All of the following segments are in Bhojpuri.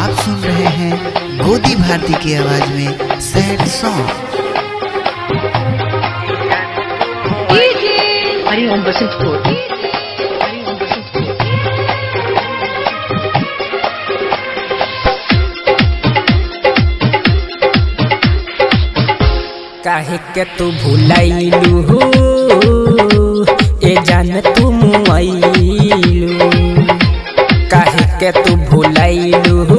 आप सुन रहे हैं गोदी भारती की आवाज में सैड सॉन्ग हरि ओम बसंतपुर हरि ओम बसंतपुर काहे के तू भुलाइलू हो ए जान तू मुआइलू काहे के तू भुलाइलू हो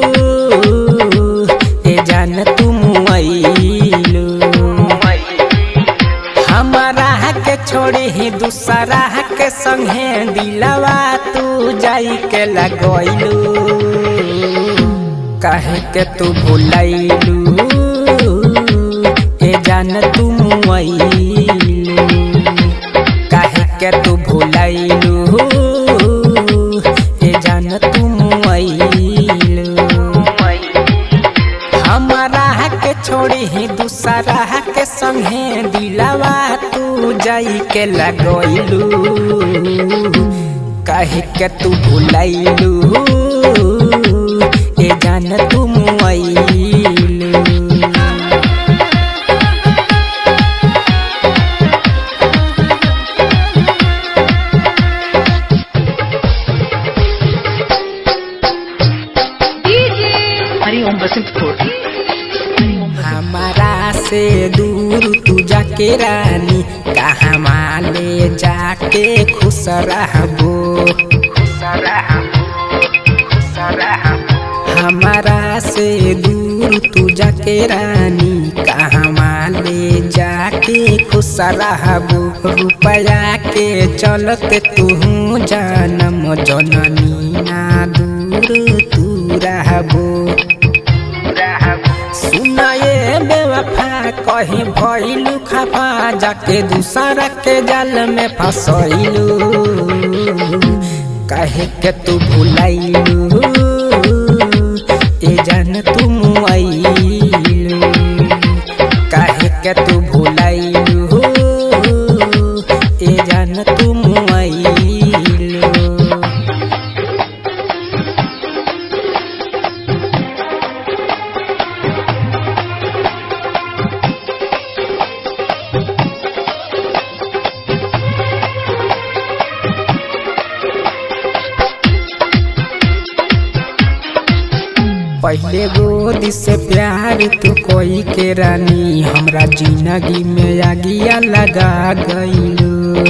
ए जान तू मुआइलू हमारा के छोड़े ही दूसरा के संगे दिलवा तू जाई के लगैलू काहे के तू भुलाइलू ए जान तू मुआइलू काहे के तू भुलाइलू ए जान तू मुआइलू हमारा के छोड़ी ही दूसरा के संगे दिलावा तू जाई के लगैलू काहे के तू भुलाइलू ए जान तू मुआइलू हरि ओम बसंतपुर हमारा से दूर तू जाके रानी कहाँ माले जाके खुश रहबो हमारा से दूर तू जाके रानी कहाँ माले जाके खुश रहबो रुपया के चलते तू जानम जननी ना दूर तू रहबो सुनाए बेवफा कहीं भइलू खफा जाके दूसरा के जाल में फसैलू कहे के तू भुलाइलू ए जान तू मुआइलू कहे के तू भुलाइलू ए जान तू मुआइलू पहले गोदी से प्यार तू कोई के रानी हमरा जिंदगी में आगिया लगा गईलू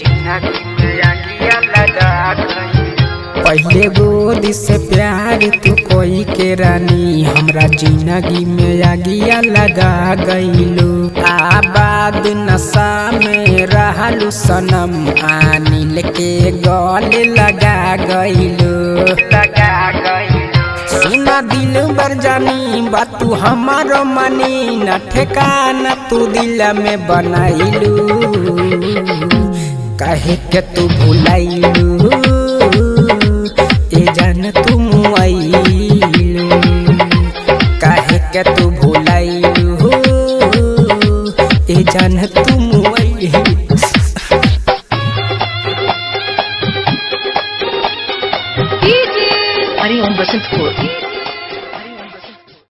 पहले गोदी से प्यार तू कोई के रानी हमरा जिंदगी में आगिया लगा गईलू आबाद नशा में रहलू सनम आनिल के गले लगा गईलू लगा गईलू सुना दिल बर जानी बातू हमारो मनी न ठेकाना तू दिल में बनाइलू कहे के तू भुलाइलू ए जान तू मुआइलू कहे के तू भुलाइलू ए जान तू मुआइलू